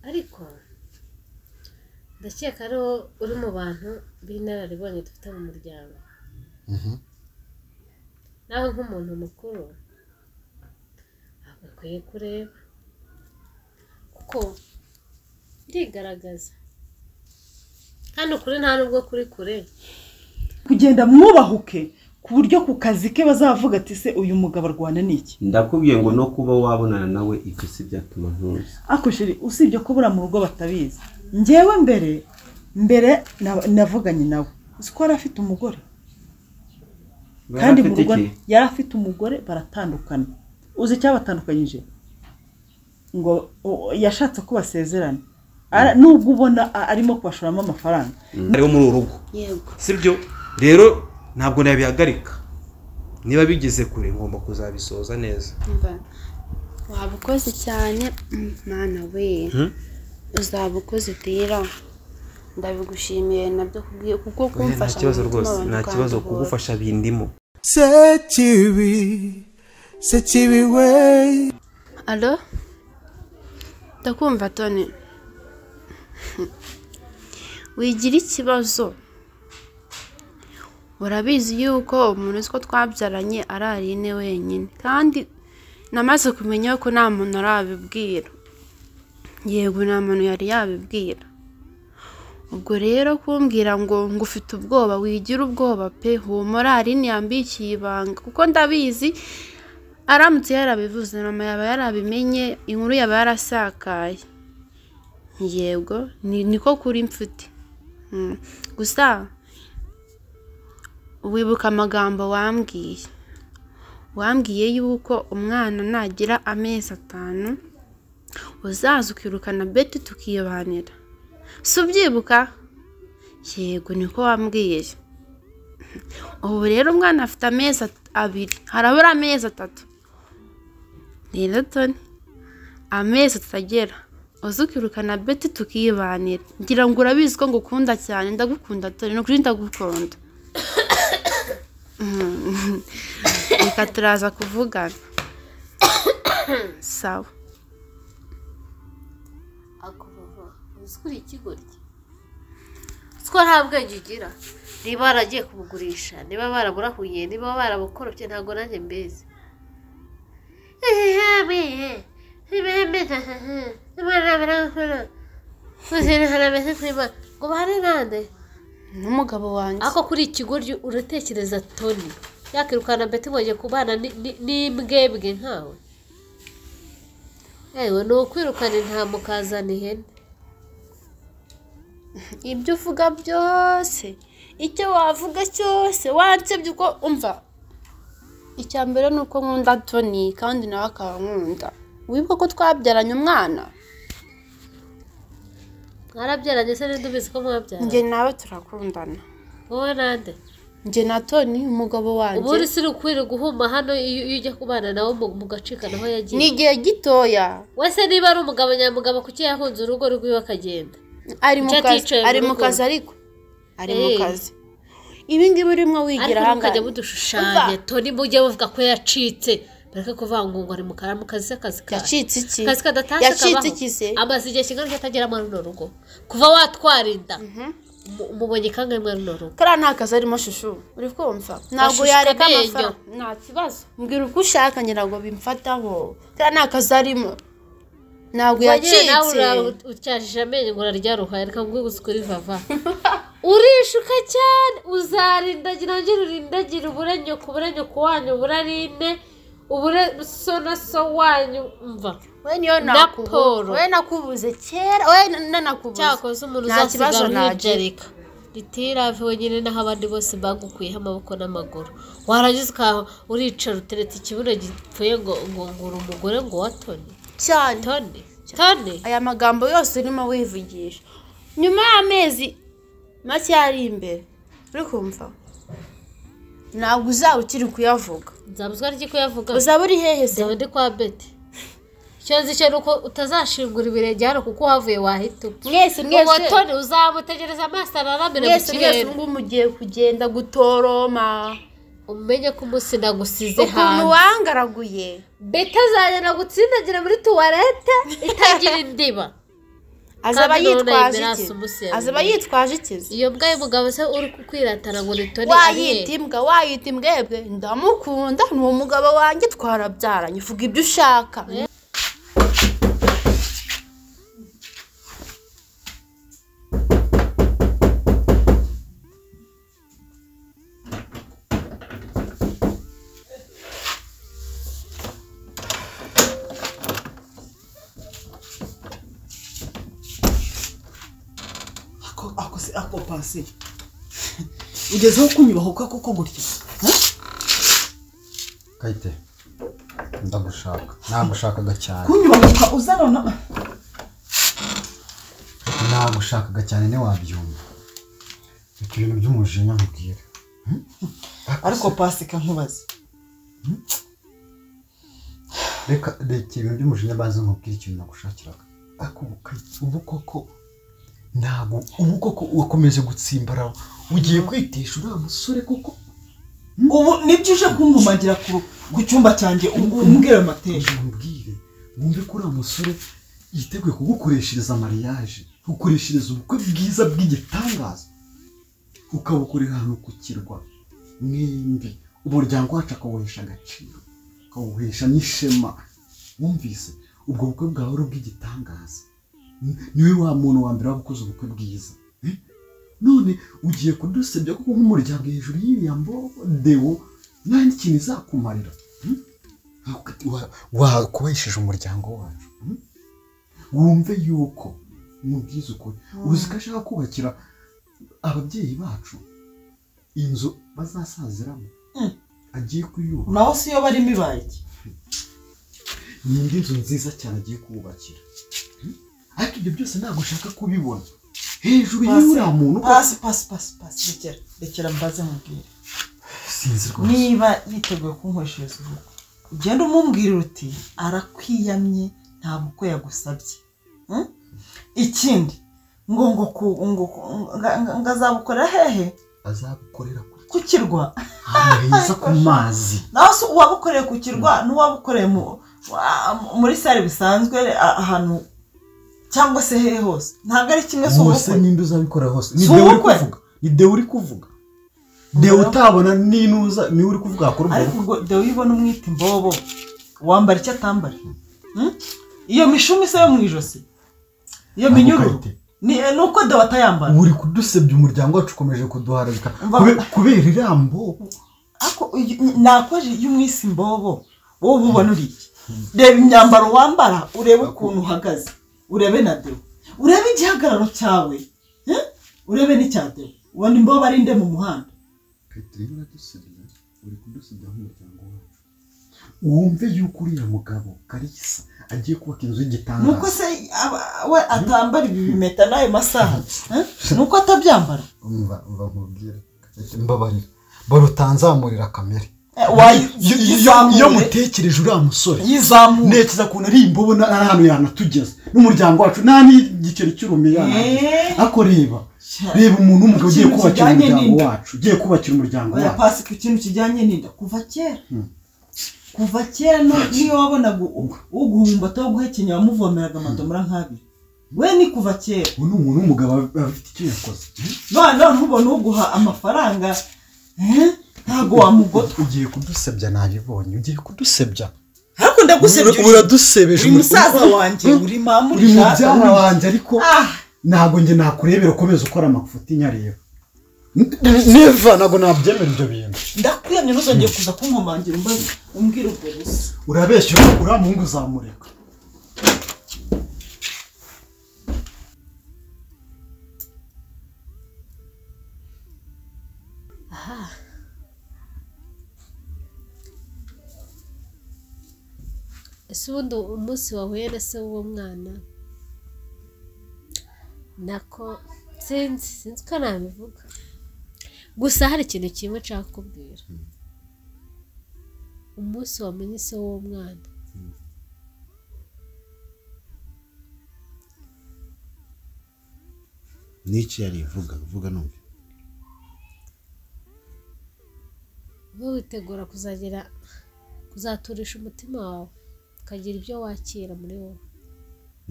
ariko ndakeka ari wowe uri mu bantu b'inararibonye dufite mu muryango nawe nk'umuntu mukuru ntabwo akwiye kureba kuko irigaragaza kandi ukuri nta nubwo kuri kure kugenda mwubahuke ku buryo ku kazi ke bazavuga ati se uyu mugabo arwana n'iki ndakubwiye ngo no kuba wabonana nawe ibyo si byatuma ntuzi ako sheri usibye kubura mu rugo batabizi ngewe mbere mbere na- navuganye nawe uzi ko yari afite umugore kandi mu rugo yari afite umugore baratandukana uzi icyabatandukanyije ngo o- yashatse ko basezerana Ara- nubwo ubona a- arimo kubashoramo amafaranga ariwo muri uru rugo yego sibyo rero ntabwo nabihagarika niba bigeze kure ngomba kuzabisoza neza mva waba ukoze cyane Mm, mwana we Hmm? uzaba ukoze utera ndabigushimiye nabyo kubwi- kuko Oya, nta kumfasha mu kibazo gutuma rwose abantu nta kibazo baduhora. kugufasha bindimo sekibi sekibi we alo ndakumva toni wigira ikibazo urabizi yuko umuntu uzi ko twabyaranye ararine wenyine kandi namaze kumenya ko nta muntu arabibwira yego nta muntu yari yabibwira ubwo rero kumbwira ngo ngo ufite ubwoba wigira ubwoba pe humura arine yambikiye ibanga kuko ndabizi aramutse yarabivuze mama yaba yarabimenye inkuru yaba yarasakaye yego ni niko kuri mfite Mm. gusa wibuka amagambo wambwiye wambwiye yuko umwana nagira amezi atanu uzaza ukirukana beti tukiyobanira si ubyibuka yego niko wambwiye ubu rero umwana afite amezi at- abiri harabura amezi atatu rero toni amezi atagera uzi ukirukana beti tukibanira ngira ngo urabizi ko ngukunda cyane ndagukunda toni ni ukuri ndagukunda Mm. reka turaza kuvugana sawa akuvuga uzi ko uri ikigoryi uzi ko nta bwenge ugira niba waragiye kubugurisha niba baraburahuye niba barabukorofye ntabwo nanjye mbizi ehehe bihe ibihe mbizi hehehe imana birakora kuzira harameze kwima ngo bahane nande n'umugabo wanjye ako kuri ikigoryi uratekereza toni yakirukana beti ngo ajye kubana ni- ni- n'imbwebwe nkawe ewe ni ukwirukana intama ukazana ihene ibyo uvuga byose icyo wavuga cyose wansebye uko umva icya mbere ni uko nkunda toni kandi nawe akankunda wibuka ko twabyaranye umwana mwarabyaranye se n'indi ubizi ko mwabyaranye njye nawe turakundana wowe nande njye na toni umugabo ubu uri wanjye si ukwiriye guhuma hano iyo iyo ujya kubana nawe mu- mugacikana aho ni yagiye igihe gitoya wese niba ari umugabo nyamugabo kuki yahunze urugo rwiwe akagenda ari mu Icyo kazi aticaye mu ari mu rugo. kazi ariko ari mu Hey. kazi ibi ngibi urimo wigira ariko mukajya ahangaha mudushushanya toni mujye muvuga ko yacitse bareke kuvuga ngo ngo ari mu kara mu kazi se akazi ka yacitse iki akazi kadatashye yacitse kabaho iki se amaze igihe kingana iki atagera muri runo rugo kuva watwara inda Umu- umubonye kangahe muri runo rugo kariya nta kazi arimo shushu uri kumva ntabwo Ashushuka yareka amenyo. amafaranga nta kibazo mbwira uko ushaka ngira ngo bimfataho kariya nta kazi arimo ntabwo Wagera nawe yacitse ura- utyashije amenyo ngo uraryaruhaye reka nguhe gusukura ivava urishuka cyane uzarindagira ngira urindagira uburenyo ku burenyo ku wanyu uburarine ubure so na so wanyu mva we niyo na nakubu- Polo. we nakubuze kera we na- na nakubuze cyakoze umuntu nta kibazo uzasigara nagira uhijereka ritirave wenyine naho abandi bose bagukuyeho amaboko n'amaguru warangiza ukaba uricara uteretse ikibuno gipfuye ngo ngo ngura umugore ngo watone cyane tone tone aya magambo yose urimo wivugisha nyuma y'amezi make ari imbere uri kumva ntabwo uzaba ukiri kuyavuga nzabuzwa ry'iko yavuga uzaba uri hehe se nzaba ndi kwa beti icyo nzi cyo ni uko utazashingura ibirenge hano kuko uhavuye wahita upfa mwese uwo mwese toni uzamutegereza amaso araramire mu mwese mwese kirere ubwo mugiye kugenda gutoroma umenye ko umunsi nagusize ukuntu hanze wangaraguye beti azagenda gutsindagira muri tuwarete itagira indiba azaba Kandi none yitwaje yemera iki sumuseri. azaba yitwaje ikizi iyo mbwa y'umugabo se uri kwiratana ngo nitore wayita imbwa wayita imbwebwe ndamukunda ni umugabo wanjye twarabyaranye uvuga ibyo ushaka ako ako se ako pasi ugezeho kunyubaho kwa koko gutya ha? kayite ndagushaka nagushakaga cyane kunyubahuka uzana na nagushakaga cyane ntiwabyumva reka ibintu by'umujinya nkubwire ariko pasi kankubaza reka reka ibintu by'umujinya maze nkubwire ikintu nagushakiraga ariko ubu Kayite, ubu koko ntabwo ubu koko wakomeje gutsimbaraho ugiye kwitesha uriya musore koko ubu nibyo uje kungumagira ku ku cyumba cyanjye ubu umbwira amateka mubwire wumve ko uriya musore yiteguye kugukoreshereza mariage kugukoreshereza ubukwe bwiza bw'igitangaza ukabukorera ahantu ku kirwa mwembi umuryango wacu akawuhesha agaciro akawuhesha n'ishema wumvise ubwo bukwe bwawe ari ubw'igitangaza Ni- niwe wa muntu wa mbere waba ukoze ubukwe bwiza Eh? none ugiye kudusebya kuko nk'umuryango hejuru y'iriya mbodewo nta n'ikintu izakumarira Hmm? Wa- wakubahishije umuryango wacu hmm? wumve yuko mubwiza ukuri uzi ko ashaka kubakira ababyeyi bacu inzu bazasaziramo Mm. agiye kuyubaka naho si yo barimo ibaye iki? ni indi nzu nziza cyane agiye kubakira Hmm? ariko ibyo byose ntabwo ushaka kubibona hejuru y'uriya muntu ko pasi pasi pasi pasi rekera rekera mbaze mubwire sinzi rwose niba yiteguye kunkoreshereza ubukwe ugenda umumbwira uti arakwiyamye nta bukwe yagusabye Hmm? ikindi ngo ngo ku- ngo ngo- nga- nga- ngazabukorera hehe azagukorera ku- ku kirwa ahantu heza ku mazi nawe se uwabukoreye ku kirwa n'uwabukoreye mu- wa- muri sare bisanzwe a- ahantu cyangwa se hehe hose ntabwo ari kimwe si hose ubukwe n'indi uzabikora hose ni Si dewe uri ubukwe. kuvuga ni dewe uri kuvuga dewe utabona n'inuza niwe uri kuvuga wakora ubwo ariko bukwe ubwo dewe uyibona umwita imbobo wambara icyo atambara Hmm? iyo mishumi se yo mu ijosi iyo Ntabwo minyururu karite. ni ni uko dewe atayambara uri kudusebya umuryango wacu ukomeje kuduharabika Mva- Kube- kubera irambo ariko nakoje iyo umwisi imbobo wowe ubona uri iki reba imyambaro wambara urebe ukuntu uhagaze urebe na dewe urebe igihagararo cyawe eh? urebe n'icya dewe ubona imbobo ari nde mu muhanda Petero aradusebya uri kudusebya nk'umuryango wacu wumve yuko uriya mugabo karisa agiye kubaka inzu nuko y'igitangaza se aba- we atambara ibi bimeta n'ayo masaha eh? nuko atabyambara umva umva nkubwire mbabarira baruta nzamurira kamere Eh, wayi- Iyo- iyo- yizamure. iyo mutekereje uriya musore yizamure ntekereza ukuntu ari imbobo na na hantu yanatugeza n'umuryango wacu nta n'igiceri cy'urume Eh. yanatugeza ariko reba reba umuntu w'umugabo ugiye Ikintu kubakira kijyanye umuryango n'inda. wacu ugiye kubakira umuryango oya wacu pasi ku kintu kijyanye n'inda kuva kera kuva kera no- niyo wabonaga u- uguhumbata wo guhekenya wamuvomeraga amadomora nk'abiri we ni kuva kera ubu ni umuntu w'umugabo aba afite icyo yakoze none ntubona uguha amafaranga eh? ntabwo wamugota ugiye kudusebya nabibonye ugiye kudusebya ariko ndagusebye Ura- uradusebeje uri umu- musaza wanjye Hmm? uri mama uri uri data mubyara uri- wanjye ariko Ah! ntabwo njye nakurebera ukomeza ukora amafuti nyareba neva ntabwo nabyemera ibyo bintu ndakwiyamye ntuzongeye kuza kunkomangira imbaga umbwira ubwo busa urabeshya uri- uriya muhungu uzamureka ese ubundi umunsi wahuye na se w'uwo mwana nako sinzi sinzi ko nabivuga gusa hari ikintu kimwe nshaka kukubwira umunsi wamenye se w'uwo mwana n'iki yari vuga vuga numve wowe witegura kuzagira kuzaturisha umutima wawe ukagira ibyo wakira muri wowe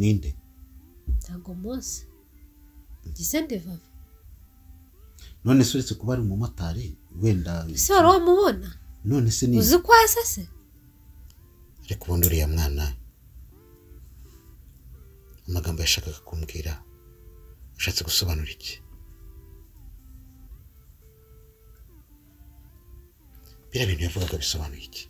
ninde ntabwo munsi gisende vava none se uretse kuba ari umumotari wenda ese wari wamubona none se ni uzi ko asase ariko ubundi uriya mwana amagambo yashakaga kumbwira ushatse gusobanura iki biriya bintu yavugaga bisobanuye iki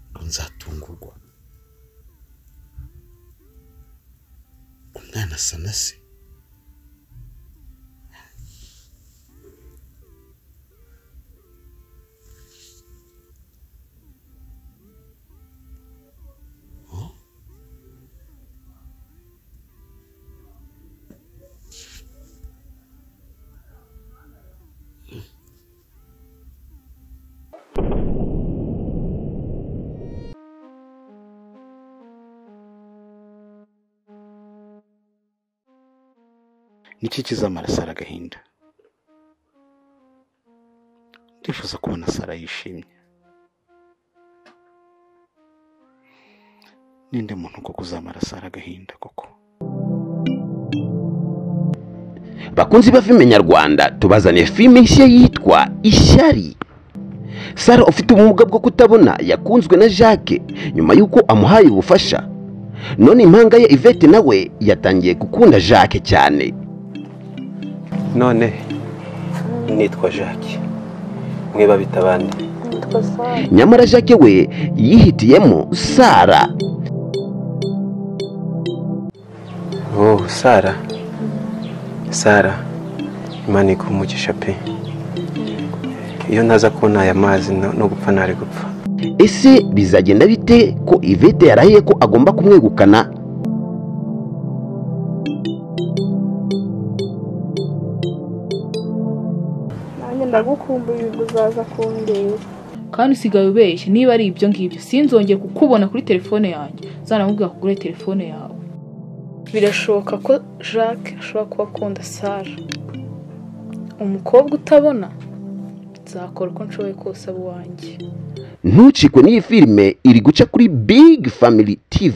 ngo nzatungurwa umwana asa na se niki kizamara sara agahinda ndifuza kubona sara yishimye ninde muntu koko uzamara sara agahinda koko bakunzi ba filime nyarwanda tubazaniye filime nshya yitwa ishyari sara ufite ubumuga bwo kutabona yakunzwe na jacques nyuma y'uko amuhaye ubufasha none impanga ye ivete nawe yatangiye gukunda jacques cyane none nitwa jacques mwiba bita abandi nyamara jacques we yihitiyemo sara oh sara sara imana iguha umugisha pe iyo ntaza kubona aya mazi no no gupfa ntari gupfa ese bizagenda bite ko ivete yarahiye ko agomba kumwegukana nanjye ndagukumbuye ubwo uzaza kundeba kandi usigaye ubeshya niba ari ibyo ngibyo sinzongeye kukubona kuri telefone yanjye zanamubwira kugura telefone yawe birashoboka ko jacques ashobora kuba akunda sara umukobwa utabona nzakora uko nshoboye kose abo wanjye ntucikwe n'iyi filime iri guca kuri big family tv